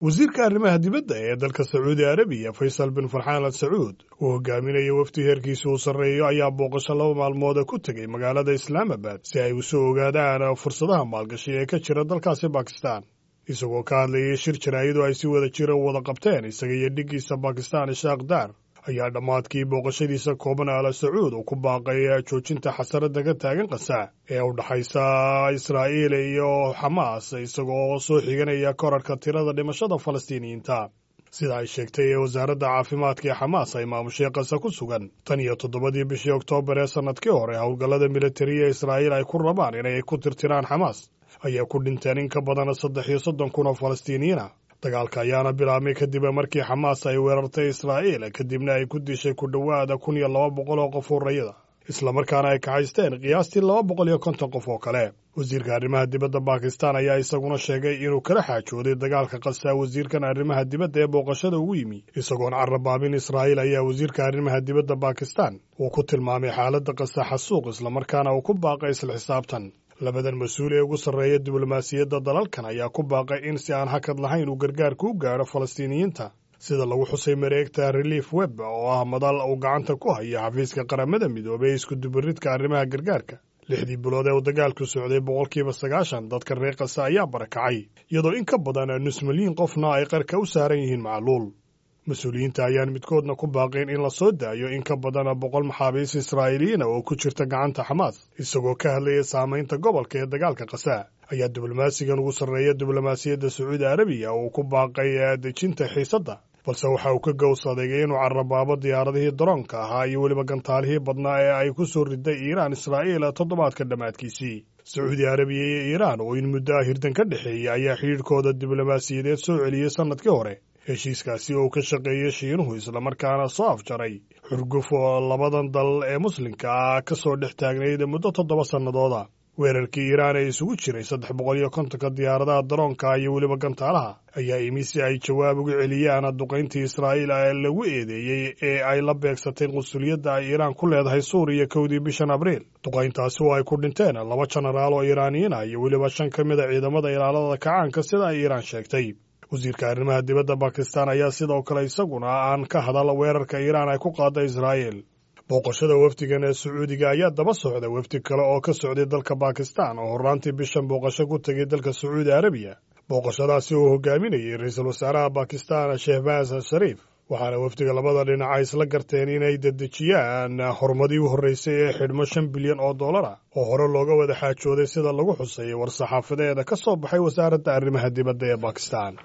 wasiirka arrimaha dibadda ee dalka sacuudi arabiya faysal bin farxaan al sacuud uu hogaaminaya wafdi heerkiisa uu sarreeyo ayaa booqasho laba maalmooda ku tegey magaalada islaamabad si ay u soo ogaadaan fursadaha maalgashi ee ka jira dalkaasi bakistan isagoo ka hadlayay shir jaraa'idoo ay si wada jira u wada qabteen isaga iyo dhiggiisa bakistan ishaaq daar ayaa dhammaadkii booqashadiisa kooban ala sacuud uu ku baaqay joojinta xasarada ka taagan qasa ee u dhaxaysa israa'iil iyo xamaas isagoo soo xiganaya korarhka tirada dhimashada falastiiniyiinta sida ay sheegtay ee wasaaradda caafimaadka ee xamaas ay maamushay qasa ku sugan tan iyo toddobadii bishii oktoobar ee sannadkii hore howlgallada militariya israa'iil ay ku rabaan inay ku tirtiraan xamaas ayaa ku dhinteen in ka badan saddex iyo soddon kun oo falastiiniyiina dagaalka ayaana bilaabmay kadib markii xamaas ay weerartay israa'iil kadibna ay ku dishay ku dhowaada kun iyo laba boqol oo qof hurrayada islamarkaana ay kaxaysteen qiyaastii laba boqol iyo konton qof oo kale wasiirka arrimaha dibadda bakistan ayaa isaguna sheegay inuu kala xaajooday dagaalka qasaa wasiirkan arrimaha dibadda ee booqashada ugu yimi isagoon carabaabin israa'iil ayaa wasiirka arrimaha dibadda bakistan uu ku tilmaamay xaaladda qasa xasuuq islamarkaana uu ku baaqay isla xisaabtan labadan mas-uul ee ugu sarreeya diblomaasiyadda dalalkan ayaa ku baaqay in si aan hakad lahayn uu gargaarku u gaadho falastiiniyiinta sida lagu xusay mareegta relief web oo ah madal uu gacanta ku haya xafiiska qaramada midoobey ee iskudubaridka arrimaha gargaarka lixdii bilood ee uu dagaalku socday boqolkiiba sagaashan dadka reer kasa ayaa barakacay iyadoo in ka badan nus milyiin qofna ay qarka u saaran yihiin macluul mas-uuliyiinta ayaan midkoodna ku baaqeen in la soo daayo in ka badan boqol maxaabiis israa'iiliyiina oo ku jirta gacanta xamaas isagoo ka hadlaya saamaynta gobolka ee dagaalka qasaa ayaa diblomaasigan ugu sarreeya diblomaasiyadda sacuudi arabiya uu ku baaqay dejinta xiisadda balse waxa uu ka gows adeegay inuu carabaabo diyaaradihii daroonka ahaa iyo weliba gantaalihii badnaa ee ay ku soo riday iiraan israa'iil toddobaadka dhammaadkiisii sacuudi arabiya iyo iiraan oo in muddo ah hirdan ka dhexeeya ayaa xidhiidhkooda diblomaasiyadeed soo celiyey sannadkii hore heshiiskaasi oo ka shaqeeyey shiinuhu islamarkaana soo afjaray xurguf oo labadan dal ee muslimka ah ka soo dhex taagnayd muddo toddoba sannadooda weerarkii iiraan ee isugu jiray saddex boqol iyo kontonka diyaaradaha daroonka iyo weliba gantaalaha ayaa imi si ay jawaab uga celiyaan duqayntii israa'iil ee lagu eedeeyey ee ay la beegsatay qunsuliyadda ay iiraan ku leedahay suuriya kowdii bishan abriil duqayntaasi oo ay ku dhinteen laba jenaraal oo iiraaniyiin ah iyo weliba shan ka mid a ciidamada ilaalada kacaanka sida ay iiraan sheegtay wasiirka arrimaha dibadda bakistan ayaa sidoo kale isaguna aan ka hadal weerarka iiraan ay ku qaada israa'iil booqashada wafdigan ee sacuudiga ayaa daba socda wafdi kale oo ka socday dalka bakistan oo horraantii bishan booqasho ku tegay dalka sacuudi arabiya booqashadaasi uu hogaaminayay ra-iisul wasaaraha bakistan shehbaz shariif waxaana wafdiga labada dhinaca isla garteen inay dedejiyaan horumadii u horreysay ee xidhmo shan bilyan oo dollar ah oo hore looga wada xaajooday sida lagu xusay war-saxaafadeeda ka soo baxay wasaaradda arrimaha dibadda ee bakistan